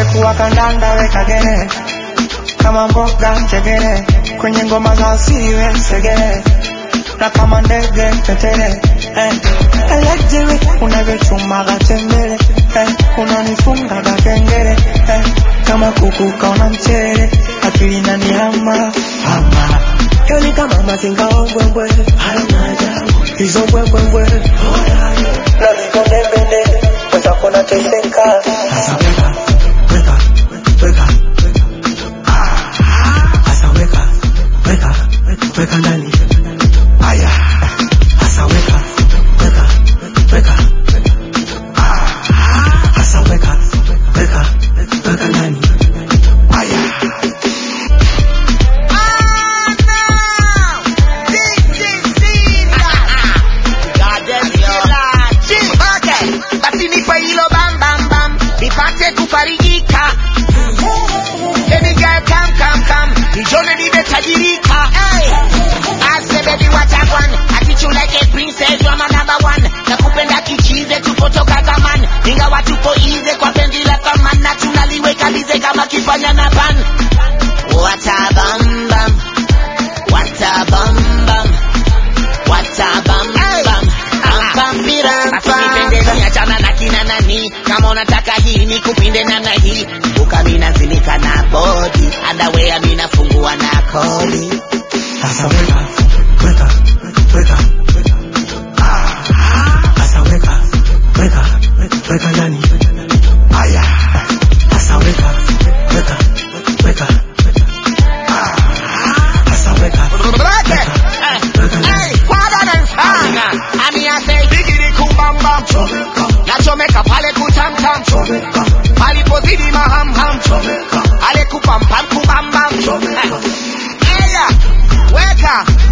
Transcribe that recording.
ingekuwa kandanda weka gere kama mboga njegere kwenye ngoma za siwe segere na kama ndege tetere eh. Electric unavyochumaga tembele eh. unanifungaga kengele eh. kama kuku kaona mchele akili nanihama hama Yo ni kama mazinga ombwembwe hizo mbwembwembwe na vibondembende wenzako nateseka sasa weka weka weka Asa weka, weka, weka ndani. Aya. Asa weka, weka, weka. Asa weka, weka, weka ndani. Aya. basi nipe hilo bam bam bam nipate kufarijika Baby girl come come come nijone nimetajirika hey. I say baby what I want I treat you like a princess you are my number one nakupenda kichize tupotoka zamani ingawa tuko ize kwa penzi la thamani na tunaliweka bize kama kifanya na pan What a bam bam What a bam bam What a bam bam Bam bam biram bam niachana na kina nani kama unataka hii ni kupinde namna hii ukaminazilika na bodi adawea minafungua na kodi Asa weka, weka, weka. Asa weka, weka, weka ndani. Aya. Asa weka, weka, weka. Asa weka, weka, weka ndani. amiaseigirikumbamba nachomeka pale kutamtam palipozidi mahamham ale kupampam kubambam aya weka